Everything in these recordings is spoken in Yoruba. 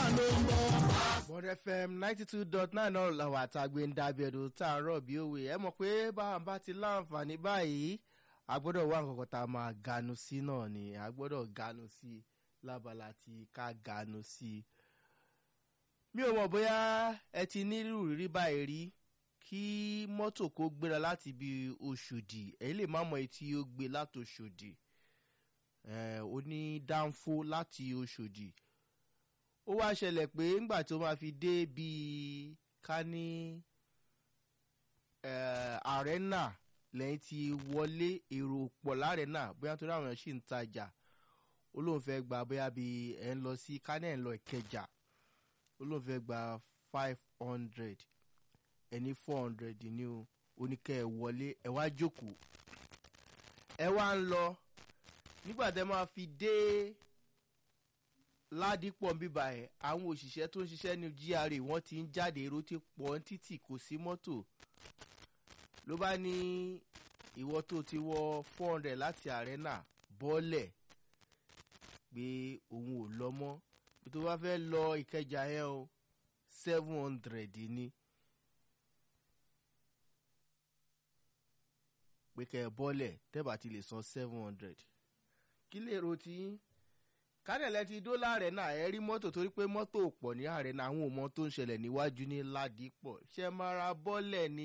Bond FM ninety two dot nine náà làwọn àtàgbé ń dábẹ́ ẹ̀dùn tá a rọ̀ bí òwe ẹ mọ̀ pé báwa bá ti láǹfààní báyìí a gbọ́dọ̀ wá nǹkan kan tá a máa ganu sí náà ni a gbọ́dọ̀ ganu sí lábala tí ká ganu sí. mi ò mọ̀ bóyá ẹ ti nírú rírí báyìí rí kí mọ́tò kó gbéra láti ibi Òṣòdì èyí lè má mọ èyí tí ó gbé láti Òṣòdì ó ní dánfó láti Òṣòdì ó wá ṣẹlẹ̀ pé ńgbà tó máa fi dé bíi ká ní àrẹ́nà lẹ́yìn tí wọlé èrò pọ̀ lárẹ́nà bóyá torí àwọn èèyàn sì ń tajà ó lóun fẹ́ gba bóyá bíi ẹ̀ ń lọ sí kánẹ́ ẹ̀ ń lọ Ìkẹjà ó lóun fẹ́ gba five hundred ẹni four hundred ní o oníkẹ́ ẹ̀ wọlé ẹ̀ wá jókòó ẹ̀ wá ń lọ nígbà tẹ́ máa fi dé ládìpọ̀ bíbá ẹ̀ àwọn òṣìṣẹ́ tó ń ṣiṣẹ́ ní GRA wọ́n ti ń jáde èrò ti pọ̀ ń títì kò sí mọ́tò ló bá ní ìwọ tó ti wọ four hundred láti àrẹ́nà bọ́ọ̀lẹ̀ pé òun ò lọ mọ́ tó bá fẹ́ lọ ìkẹjà yẹn o seven hundred ni pé kẹ́ ẹ bọ́ọ̀lẹ̀ tẹ́bà ti lè san seven hundred kí lè ro tí kádẹ̀lẹ́ ti dó láàrẹ̀ náà ẹ rí mọ́tò torí pé mọ́tò pọ̀ ní ààrẹ náà àwọn ọmọ tó ń ṣẹlẹ̀ níwájú ní ládìpọ̀ ṣe máa ra bọ́ọ̀lẹ̀ ni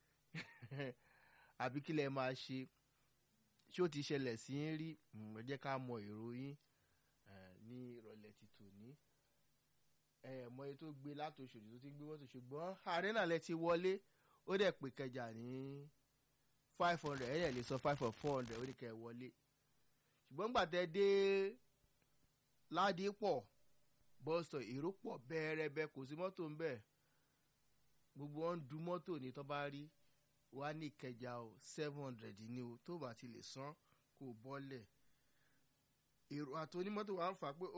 àbí kí lẹ máa ṣe ṣé ó ti ṣẹlẹ̀ sí ń rí ẹ jẹ́ ká mọ ìròyìn ní ìrọ̀lẹ́ ti tòní ẹ mọ iye tó gbé látòṣòdì tó ti gbé mọ́tò ṣùgbọ́n ààrẹ náà lẹ ti wọlé ó dẹ̀ pé kẹjà ní five hundred ẹ̀yẹ̀ lè sọ five or four hundred ó ní kẹ́ ẹ wọlé ṣùgbọ́n gbàtẹ́ dé ládìpọ̀ bọ́sọ̀ èrò pọ̀ bẹ́ẹ̀rẹ́bẹ́ kò sí mọ́tò ń bẹ̀ gbogbo wọn ń du mọ́tò ní tó bá rí wá ní ìkẹjà o seven hundred ní o tó bá ti lè san kó bọ́lẹ̀ èrò àti onímọ́tò wa ń fà pé